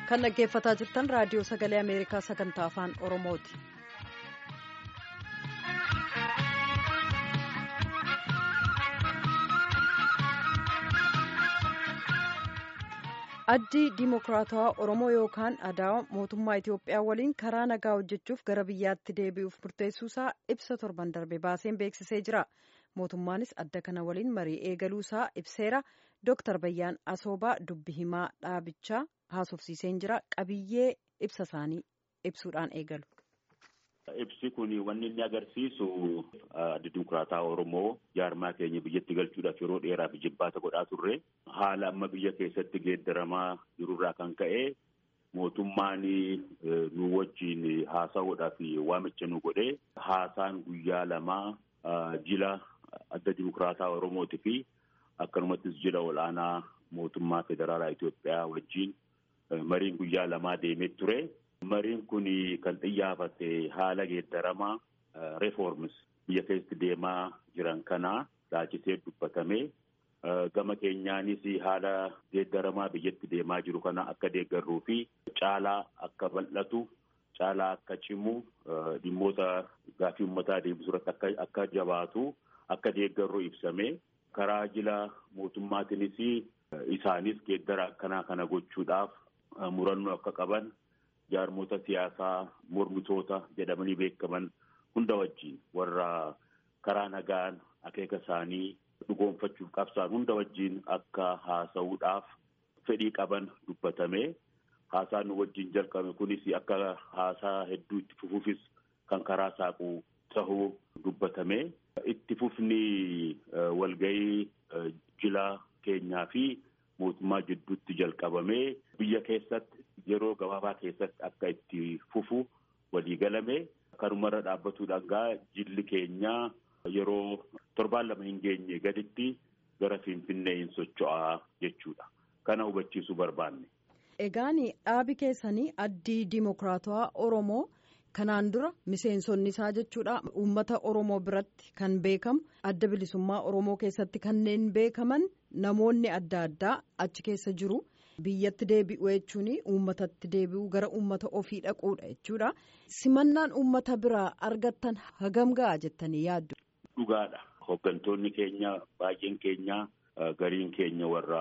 kan dhaggeeffataa jirtan raadiyoo sagalee ameerikaa sagantaa afaan oromooti. addi diimokiraatawaa oromoo yookaan adaawa mootummaa itiyoophiyaa waliin karaa nagaa hojjechuuf gara biyyaatti deebi'uuf murteessuusaa ibsa torban darbe baaseen beeksisee jira mootummaanis adda kana waliin marii eegaluusaa ibseera dooktar bayyaan asoobaa dubbi himaa dhaabichaa haasofsiiseen jira qabiyyee ibsa isaanii ibsuudhaan eegalu. Ibsi kun wanni inni agarsiisu adda dimokiraataa Oromoo jaarmaa keenya biyyatti galchuudhaaf yeroo dheeraaf jibbaata godhaa turre haala amma biyya keessatti geeddaramaa jirurraa kan ka'e mootummaan nu wajjin haasa'uudhaaf waamicha nu godhe haasaan guyyaa lamaa jila adda dimokiraataa Oromootii fi akkanumattis jila ol'aanaa mootummaa federaalaa Itoophiyaa wajjin mariin guyyaa lamaa deemee ture. Mariin kun kan xiyyaafate haala geeddaramaa reforms biyya keessatti deemaa jiran kana laachisee dubbatame gama keenyaanis haala geeddaramaa biyyatti deemaa jiru kana akka deeggarruu fi caalaa akka bal'atu caalaa akka cimu dhimmoota gaaffii uummataa deebisuu irratti akka jabaatu akka deeggarru ibsame karaa jila mootummaatiinis isaanis geeddara akkanaa kana gochuudhaaf murannoo akka qaban. jaarmoota siyaasaa mormitoota jedhamanii beekaman hunda wajjin warra karaa nagaan akeeka isaanii dhugoonfachuuf qabsaan hunda wajjin akka haasa'uudhaaf fedhii qaban dubbatame haasaan nu wajjin jalqabe kunis akka haasaa hedduu itti fufuufis kan karaa saaqu tahuu dubbatame itti fufni walgahii jila keenyaa fi mootummaa jidduutti jalqabamee biyya keessatti yeroo gabaabaa keessatti akka itti fufu walii galame kanumarra dhaabbatuudhaan gaa jilli keenyaa yeroo torbaan lama hin geenye gaditti gara finfinnee hin socho'aa jechuudha. Kana hubachiisuu barbaanne. Egaan dhaabi keessanii addii diimokiraatawaa Oromoo kanaan dura miseensonni isaa jechuudha uummata Oromoo biratti kan beekamu adda bilisummaa Oromoo keessatti kanneen beekaman namoonni adda addaa achi keessa jiru. biyyatti deebi'u jechuun uummatatti deebi'u gara uummata ofii dhaquudha jechuudha simannaan uummata biraa argattan hagam ga'a jettanii yaaddu. Dhugaadha hooggantoonni keenya baay'een keenya gariin keenya warra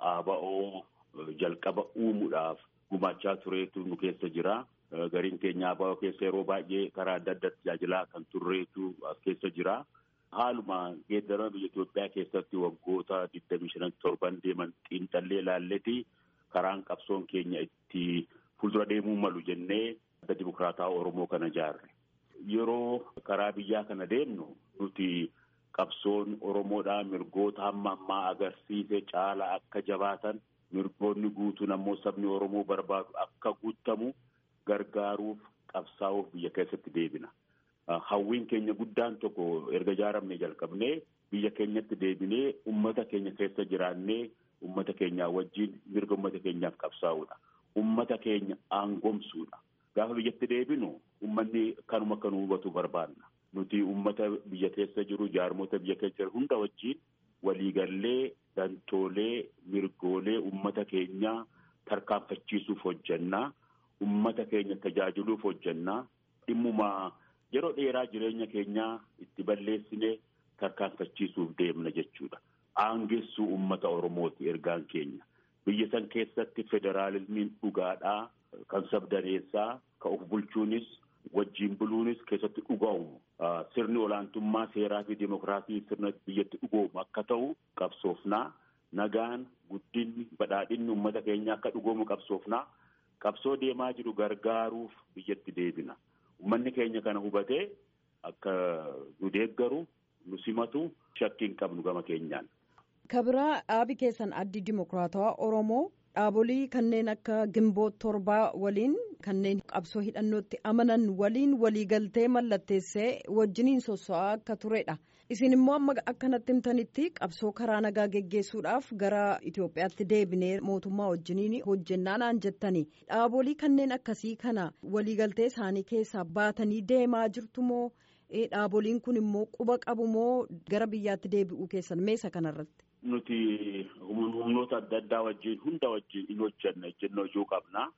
ABO jalqaba uumuudhaaf gumaachaa tureetu nu keessa jira gariin keenya ABO keessa yeroo baay'ee karaa adda addaatti tajaajilaa kan turreetu as keessa jira. Haaluma geeddarama biyya Itoophiyaa keessatti waggoota digdamii shanan torban deeman xiinxallee ilaalleeti. karaan qabsoon keenya itti fuuldura deemuu malu jennee adda dimokiraataa Oromoo kana ijaarre. Yeroo karaa biyyaa kana deemnu nuti qabsoon Oromoodhaa mirgoota hamma ammaa agarsiise caala akka jabaatan mirgoonni guutuun ammoo sabni Oromoo barbaadu akka guutamu gargaaruuf qabsaa'uuf biyya keessatti deebina. Hawwiin keenya guddaan tokko erga ijaaramne jalqabnee biyya keenyatti deebinee uummata keenya keessa jiraannee. Uummata keenyaa wajjin mirga uummata keenyaaf qabsaa'uudha. Uummata keenya aangomsuudha. Gaafa biyyatti deebinu uummanni kanuma akka nu hubatu barbaanna. Nuti uummata biyya keessa jiru jaarmota biyya keessa jiru hunda wajjin waliigallee dantoolee mirgoolee uummata keenyaa tarkaanfachiisuuf hojjannaa. Uummata keenya tajaajiluuf hojjannaa. Dhimmuma yeroo dheeraa jireenya keenyaa itti balleessine tarkaanfachiisuuf deemna jechuudha. Aangessuu uummata Oromooti ergaan keenya. Biyya san keessatti federaalismiin dhugaadhaa kan sabdaneessaa kan of bulchuunis wajjin buluunis keessatti dhuga'umu. Sirni olaantummaa seeraa fi dimokiraasii sirna biyyatti dhugoomu akka ta'u qabsoofnaa. Nagaan guddinni badhaadhinni uummata keenya akka dhugoomu qabsoofnaa. Qabsoo deemaa jiru gargaaruuf biyyatti deebina. Uummanni keenya kana hubatee akka nu deeggaru nu simatu shakkii hin qabnu gama keenyaan. kabiraa dhaabi keessan addi dimokiraatawaa oromoo dhaabolii kanneen akka gimboot torbaa waliin kanneen qabsoo hidhannootti amanan waliin waliigaltee mallatteessee wajjiniin sosso'aa akka turedha isin immoo amma akkanatti himtanitti qabsoo karaa nagaa geggeessuudhaaf gara Itoophiyaatti deebinee mootummaa wajjiniin hojjennaa naan jettani dhaabolii kanneen akkasii kana waliigaltee isaanii keessaa baatanii deemaa jirtu moo dhaaboliin kun immoo quba qabu moo gara biyyaatti deebi'uu keessan meesa kanarratti. Nuti humnoota adda addaa wajjin hunda wajjin in hojjanna ejjennoo ijoo qabna.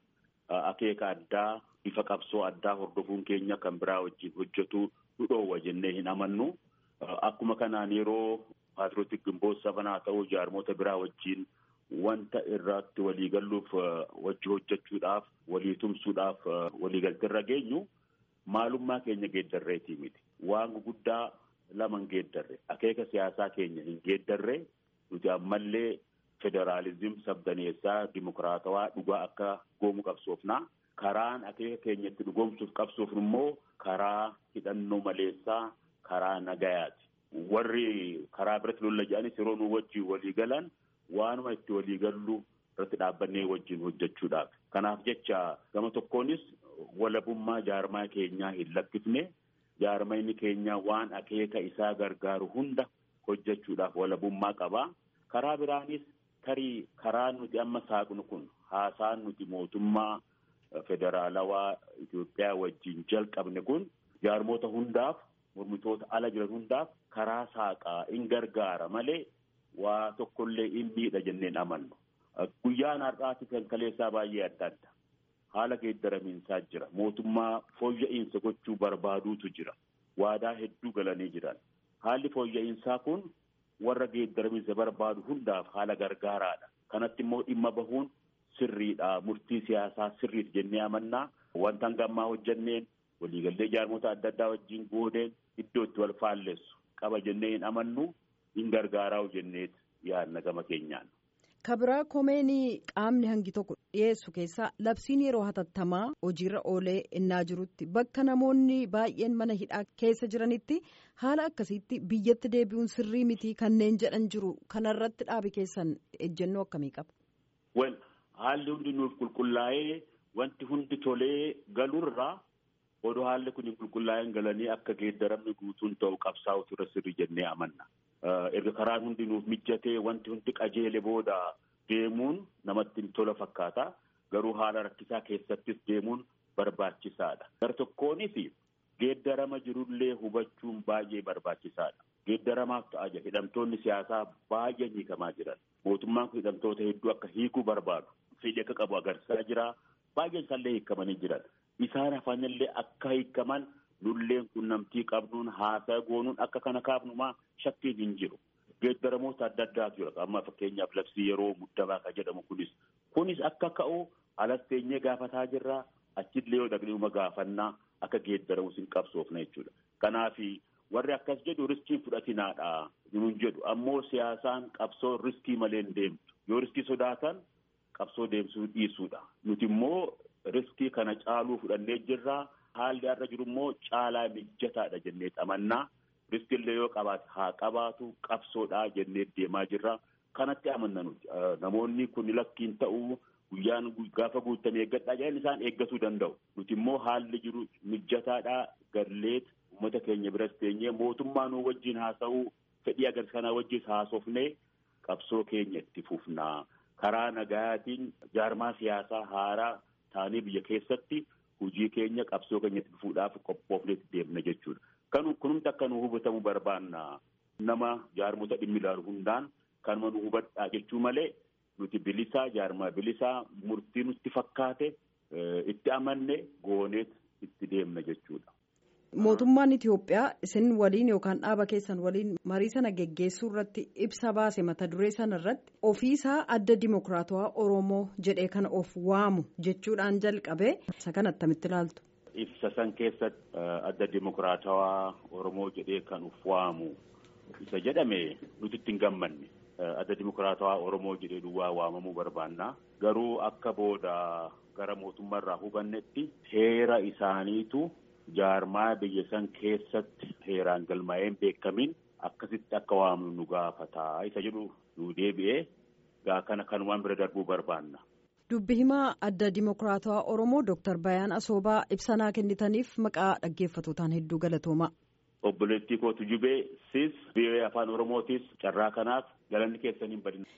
akeeka addaa bifa qabsoo addaa hordofuun keenya kan biraa wajjin hojjetu nu dhoowwa jennee hin amannu. Akkuma kanaan yeroo paatrootik gimboota sabanaa ta'uu jaarmoota biraa wajjin wanta irratti waliigalluuf wajji hojjechuudhaaf walii tumsuudhaaf waliigalteerra geenyu maalummaa keenya geeddarreetii miti. Waan guguddaa lama hin geeddarre akeeka siyaasaa keenya hin geeddarre nuti ammallee federaalizim sabdaneessaa dimokiraatawaa dhugaa akka goomu qabsoofnaa. Karaan akeeka keenya itti dhugoomsuuf qabsoofnu immoo karaa hidhannoo maleessaa karaa nagayaati. Warri karaa biratti lolla jedhanis yeroo nu wajjin walii galan waanuma itti walii gallu irratti dhaabbannee wajjin hojjechuudhaaf. Kanaaf jecha gama tokkoonis walabummaa jaarmaa keenyaa hin lakkifne jaarmayni keenya waan akeeka isaa gargaaru hunda hojjechuudhaaf walabummaa qaba. Karaa biraanis tarii karaan nuti amma saaqnu kun haasaan nuti mootummaa federaalawaa Itoophiyaa wajjin jalqabne kun jaarmoota hundaaf mormitoota ala jiran hundaaf karaa saaqaa in gargaara malee waa tokkollee in miidha jenneen amannu. Guyyaan har'aati kan kaleessaa baay'ee adda adda. Haala geeddaramiinsaa jira. Mootummaa fooyya'insa gochuu barbaaduutu jira. Waadaa hedduu galanii jiran. Haalli fooyya'insaa kun warra geeddaramiinsa barbaadu hundaaf haala gargaaraadha. Kanatti immoo dhimma bahuun sirriidha. Murtii siyaasaa sirriidha jennee amannaa. Wanta hangammaa hojjenneen waliigallee jaarmoota adda addaa wajjin goodeen iddoo itti wal faallessu qaba jennee hin amannu hin gargaaraa'u jenneet yaadna gama keenyaan. Kabiraa komeenii qaamni hangi tokko dhiyeessu keessaa labsiin yeroo hatattamaa hojiirra oolee innaa jirutti bakka namoonni baay'een mana hidhaa keessa jiranitti haala akkasiitti biyyatti deebi'uun sirrii mitii kanneen jedhan jiru kanarratti dhaabi keessan ejjennoo akkamii qaba. Wel haalli hundi nuuf qulqullaa'ee wanti hundi tolee galurraa odoo haalli kun hin qulqullaa'een galanii akka geeddaramni guutuun ta'u qabsaa'utu irra sirrii jennee amanna. erga karaan hundi nuuf mijjatee wanti hundi qajeele booda deemuun namatti tola fakkaata. Garuu haala rakkisaa keessattis deemuun barbaachisaadha. Gara tokkoonis geeddarama jirullee hubachuun baay'ee barbaachisaadha. Geeddaramaaf ta'a jira. Hidhamtoonni siyaasaa baay'een hiikamaa jiran. Mootummaan kun hidhamtoota hedduu akka hiikuu barbaadu. Fedhii akka qabu agarsiisaa jira. Baay'een isaallee hiikamanii jiran. Isaan hafanillee akka hiikaman lulleen qunnamtii qabnuun haasaa goonuun akka kana kaafnumaa shakkiin hin jiru. Geeddaramoota adda addaatu jira. Amma fakkeenyaaf labsii yeroo muddamaa kan jedhamu kunis. Kunis akka ka'u alas teenyee gaafataa jirra. Achillee yoo dhaqnee gaafannaa akka geeddaramus hin qabsoofna jechuudha. Kanaaf warri akkas jedhu riskiin fudhatinaadha. Nuun jedhu ammoo siyaasaan qabsoo riskii malee hin deemtu. Yoo riskii sodaatan qabsoo deemsuu dhiisuudha. Nuti immoo riskii kana caaluu fudhannee jirra. Haalli har'a jiru immoo caalaa mijataadha jennee amannaa. Riskillee yoo qabaate haa qabaatu qabsoodhaa jennee deemaa jirra. Kanatti amanna nuti. Namoonni kun lakkiin ta'uu guyyaan gaafa guutamee eeggadhaa jedhan isaan eeggatuu danda'u. Nuti immoo haalli jiru mijataadhaa galleet uummata keenya biras teenyee mootummaa nuu wajjin haasa'uu fedhii agarsiisa kanaa wajjin haasofnee qabsoo keenya itti fufnaa. Karaa nagayaatiin jaarmaa siyaasaa haaraa taanee biyya keessatti hojii keenya qabsoo keenya itti fufuudhaaf qophoofnee deemna jechuudha. Kan kunumti akka nu hubatamu barbaanna. Nama jaarmota dhimmi ilaalu hundaan kanuma nu hubadhaa jechuu malee nuti bilisaa jaarmaa bilisaa murtii nutti fakkaate itti amanne gooneet itti deemna jechuudha. Mootummaan Itoophiyaa isin waliin yookaan dhaaba keessan waliin marii sana geggeessuu irratti ibsa baase mata duree sana irratti ofiisaa adda dimokiraatawaa Oromoo jedhee kana of waamu jechuudhaan jalqabee isa kana attamitti ilaaltu. Ibsa san keessatti adda dimokiraatawaa Oromoo jedhee kan of waamu isa jedhame nuti itti hin gammanne. Adda dimokiraatawaa Oromoo jedhee duwwaa waamamuu barbaanna. Garuu akka booda gara mootummaarraa hubannetti heera isaaniitu. jaarmaa biyya san keessatti heeraan galmaa'een beekamin akkasitti akka waamnu nu gaafataa isa jedhu nu deebi'ee gaa kana kanumaan bira darbuu barbaanna. Dubbi himaa adda dimokiraatawaa Oromoo Dooktar Bayaan Asoobaa ibsanaa kennitaniif maqaa dhaggeeffatootaan hedduu galatooma. Obboleettii kootu jubee sis biyya afaan Oromootis carraa kanaaf galanni keessan hin badin.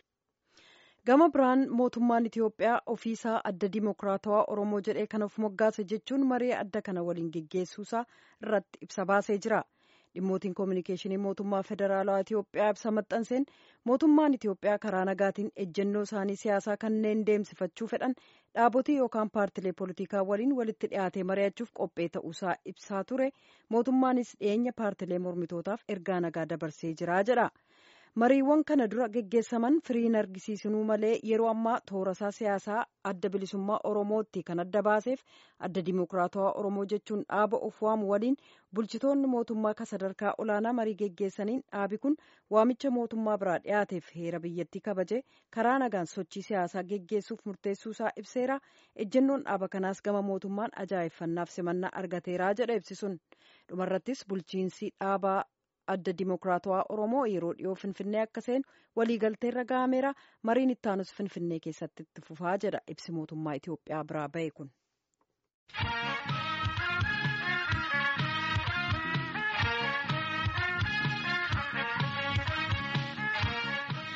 Gama biraan mootummaan Itoophiyaa ofiisaa adda dimokiraatawaa Oromoo jedhee kan of moggaase jechuun maree adda kana waliin geggeessuusaa irratti ibsa baasee jira. dhimmootiin koominikeeshinii mootummaa federaalawaa Itoophiyaa ibsa maxxanseen mootummaan Itoophiyaa karaa nagaatiin ejjennoo isaanii siyaasaa kanneen deemsifachuu fedhan dhaabotii yookaan paartilee poolitikaa waliin walitti dhiyaatee mari'achuuf qophee ta'uusaa ibsaa ture mootummaanis dhiyeenya paartilee mormitootaaf ergaa nagaa dabarsee jira jedha. mariiwwan kana dura geggeessaman firiin argisiisinuu malee yeroo ammaa toorasaa siyaasaa adda bilisummaa oromootti kan adda baaseef adda dimokiraatawaa oromoo jechuun dhaaba of waamu waliin bulchitoonni mootummaa ka sadarkaa olaanaa marii geggeessaniin dhaabi kun waamicha mootummaa biraa dhiyaateef heera biyyattii kabaje karaa nagaan sochii siyaasaa geggeessuuf murteessuusaa ibseera ejjennoon dhaaba kanaas gama mootummaan ajaa'effannaaf simannaa argateeraa jedha ibsisuun dhumarrattis bulchiinsi dhaabaa adda dimokiraatawaa oromoo yeroo dhiyoo finfinnee akka seenu waliigalteerra gahameera mariin ittaanus finfinnee keessatti itti fufaa jedha ibsi mootummaa itiyoophiyaa biraa ba'e kun.